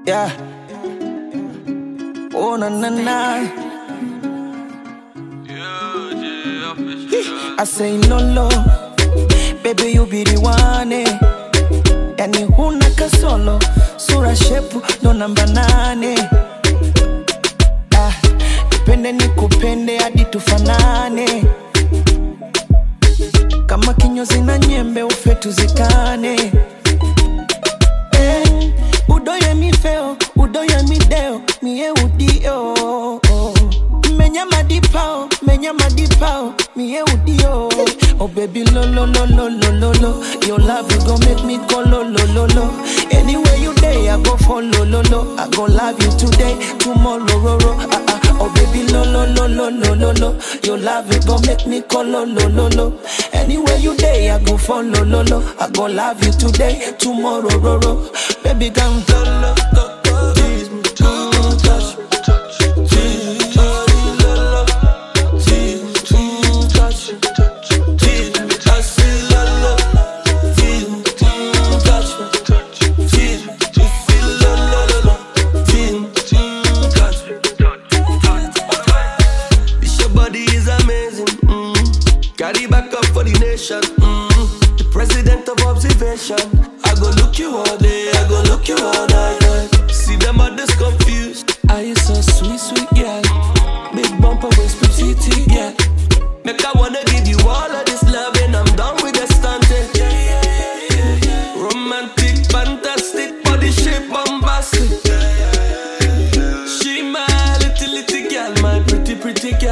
Yeah. Oh na na na. I say lolo, baby you be the one eh. Yani huna kasolo, sura shepu ndo namba nane. Ah, nipende nikupende hadi tufanane, kama kinyozi na nyembe ufe tuzikane. Eh, udoye mi feo, udoye mi deo, mie udio. Menya madipao, menya madipao, mie udio. Oh baby lo lo lo lo lo lo lo, your love you gon' make me go lo lo lo lo. Anywhere you day, I go follow lo lo. I go love you today, tomorrow ro ro. Ah ah. Oh baby lo lo lo lo lo lo lo, your love you gon' make me go lo lo lo lo. Anywhere you day, I go follow lo lo. I go love you today, tomorrow ro ro. Baby come lo lo lo lo, tease me, mm, touch me. Tease me, lo lo, tease me, mm, touch me. Tease me, I say lo lo, tease me, mm, touch me. Tease me, you feel lo lo lo lo, tease me, mm, touch me. This your body is amazing. Mm. Carry back up for the nation. Mm. The president of observation. I go look you all day. I go look you all night. night. See them others confused. Are you so sweet, sweet girl? Big bumper waist, petite girl. Make I wanna give you all of this love and I'm done with the stunting. Romantic, fantastic, body shape bombastic. She my little little girl, my pretty pretty girl.